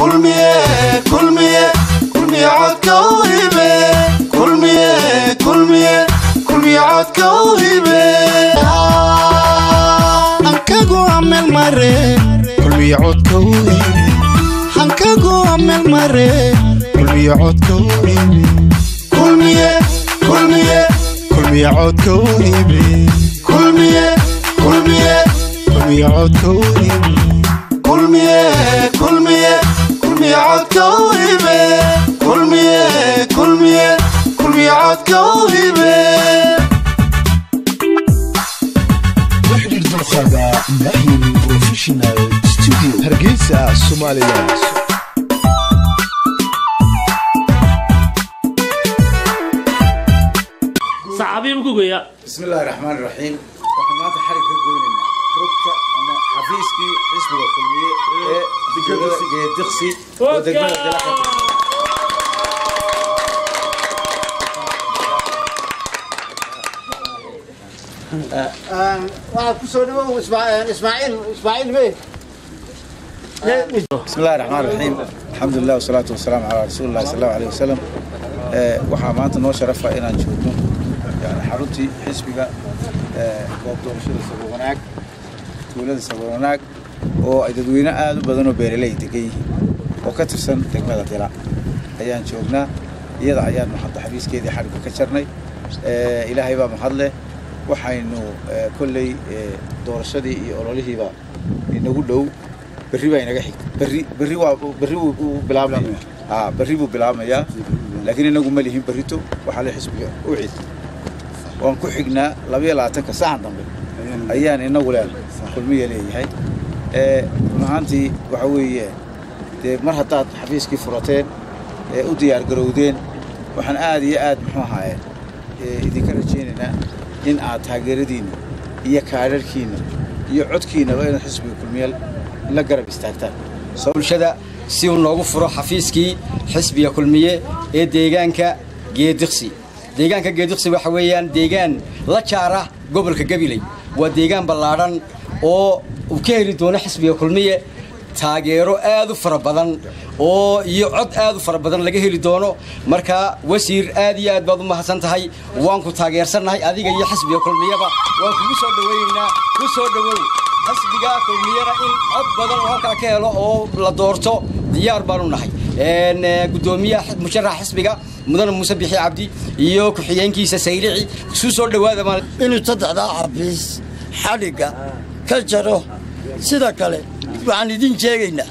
kulmiye kulmiye kulmiye codka u hibe kulmiye kulmiye kulmiye codka u hibe hankagu amel mare kulmiye codka u hibe hankagu amel mare kulmiye codka u hibe kulmiye kulmiye kulmiye codka u hibe kulmiye kulmiye kulmiye codka u hibe kulmiye kulmiye kulmiye codka u hibe kulmiye kulmiye kulmiye codka u hibe وحدة الدراسة محي بروفيشنال ستوديو هرقيسة سوماليلاند saxaabiyi ku geeya بسم الله الرحمن الرحيم waxaan maanta xarig ka goynaynaa rugta ama xafiiskii xisbiga kulmiye ee degmada geediqsi oo degmada dalaqa waxaad ku soo dhawow ismaaciil ismaaciil me بسم الله الرحمن الرحيم الحمد لله والصلاة والسلام على رسول الله صلى الله عليه وسلم ee waxaa maanta noo sharafa inaan joogno yani xaruntii xisbiga ee goob doorashada sabab wanaag tuulada sabab wanaag oo ay dadweyne aad u badan oo beeraley degan yihiin oo ka tirsan degmada dila ayaan joognaa iyada ayaan hadda xafiiskeedii xarigga ka jarnay ee ilaahay baa mahadleh waxaynu ee, kolley ee, doorashadii iyo ololihiiba inagu dhow berri baa inaga xigta berri berri waa berri wuu wuu bilaabmaya aa berri buu bilaabmayaa laakiin inagu ma lihin berrito waxaa le xisbiga u cid waan ku xignaa labayo labaatanka sacan dambe ayaan inagu leenahay kulmiya leeyahay ee run ahaantii waxa weeye dee mar haddaad xafiiskii furateen ee u diyaar garowdeen waxaan aad iyo aad muxuu ahaaye ee idinka rajaynaynaa in aad taageeradiinna iyo kaadharhkiinna iyo codkiinnaba inaad xisbiga kulmiya la garab istaagtaan bulshada si uu noogu furo xafiiskii xisbiga kulmiye ee deegaanka geediqsi deegaanka geediqsi waxa weeyaan deegaan la jaara gobolka gabiley waa deegaan ballaadhan oo uu ka heli doono xisbiga kulmiye taageero aad u fara badan oo iyo cod aad u fara badan laga heli doono marka wasiir aad iyo aad baad u mahadsan tahay waan ku taageersannahay adiga iyo xisbiga kulmiyeba waan kugu soo dhawaynaynaa ku soo dhawow xisbiga kulmiyana in cod badan oo halkaa ka helo oo la doorto diyaar baanu nahay Een, eh, gudoomiyaha musharaxa xisbiga mudane muuse bixi cabdi iyo ku-xigeenkiisa saylici isu soo dhawaada maal inuu saddexdaa xafiis xadhigga ka jaro sida kale waxaan idin sheegaynaa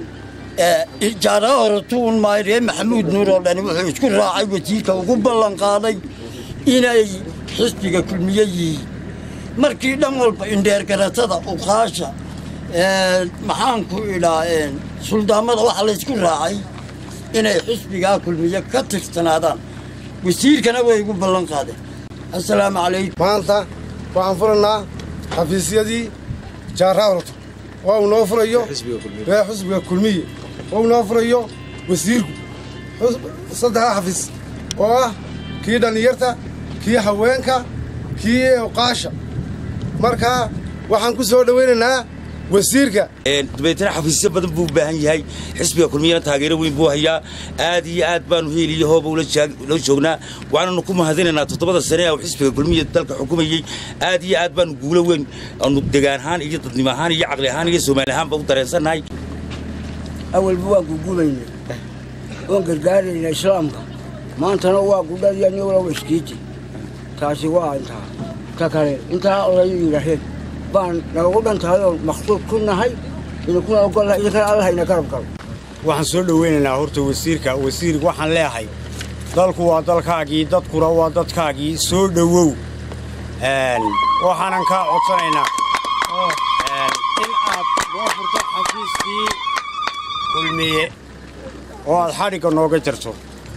jaara horatuun maayiree maxamuud nuur oo dhani wuxuu isku raacay wasiirka ugu ballan qaaday inay xisbiga kulmiye yihiin markii dhan walba indheergaratada uqaasha maxaanku idhaa suldaamada waxaa laysku raacay inay xisbigaa kulmiye ka tirsanaadaan wasiirkana way igu ballan qaadeen assalaamu calaykum maanta waxaan furaynaa xafiisyadii jaaraawalto oo uu noo furayo ee xusbiga kulmiye oo uu noo furayo wasiirku Xus- saddexda xafiis oo ah kii dhallinyarta kii haweenka kii uqaasha marka waxaan ku soo dhowaynaynaa wasiirka dabeetana xafiisyo badan buu u baahan yahay xisbiga kulmiyana taageero weyn buu hayaa aad iyo aad baanu heeliyo hooba ula jaag- ula joognaa waxaananu ku mahadinaynaa toddobada sane ee uu xisbiga kulmiya dalka xukumayey aad iyo aad baanu guulo weyn aanu degaan ahaan iyo dadnimo ahaan iyo caqli ahaan iyo soomaali ahaanba u dareensannahay awalba waan gugubaynay waan gargaaraynaa islaamka maantana waa gudhadii aniguna waskiiti taasi waa intaa ka kale intaa layu yidhaaheen baan nalagu dhan tahay oo maqsuud ku nahay idinkuna ogolnahay idinkana allah ina garab galo waxaan soo dhowaynaynaa horta wasiirka wasiir waxaan leeyahay dalku waa dalkaagii dadkuna waa dadkaagii soo dhowow Een, waxaanan kaa codsanaynaa een, in aad noo furto xafiiskii kulmiye oo aad xadhigga nooga jarto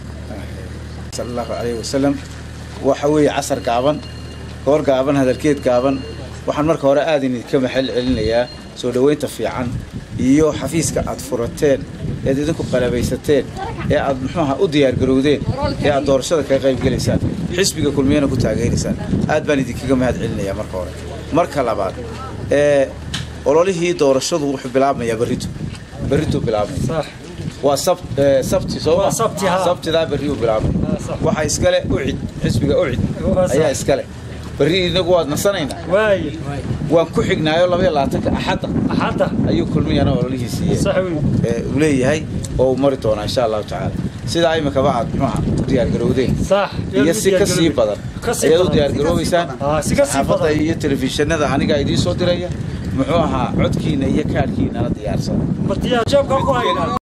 sal allahu calayhi wasalam waxa weeye casar gaaban goor gaaban hadalkeed gaaban waxaan marka hore aad idinka maxal celinayaa soo dhoweynta fiican iyo xafiiska aad furateen eed idinku qalabaysateen ee aad muxuuaha u diyaargarowdeen ee aad doorashada kaga qaybgelaysaan xisbiga kulmiyana ku taageeraysaan aad baan idinkaga mahad celinayaa marka hore marka labaad ee ololihii doorashadu wuxuu bilaabmayaa berrito berrituu bilaabmaya waa sab- eh, sabti soo Waa sabti, haa. sabtidaa berriyu bilaabay waxaa iskale ucid xisbiga ucid Waa sax. ayaa iskale berri inagu waad nasanaynaa waaye waan ku xignaayo labaiyo labaatanka axadda axadda ayuu kulmiyana ololihiisiiye sax wey uu leeyahay oo uu mari doonaa insha allahu tacaala sidaa imikaba aad muxuuha u diyaargarowdeen sax iyo si ka sii badan Ka sii ayaad u badan. diyaargaroobaysaan Ah, si ka sii saxaafadda badan. iyo telefishinada anigaa idiin soo diraya muxuu ahaa codkiina iyo kaadhkiinana diyaarsan martiyaa jeebka ku haynaa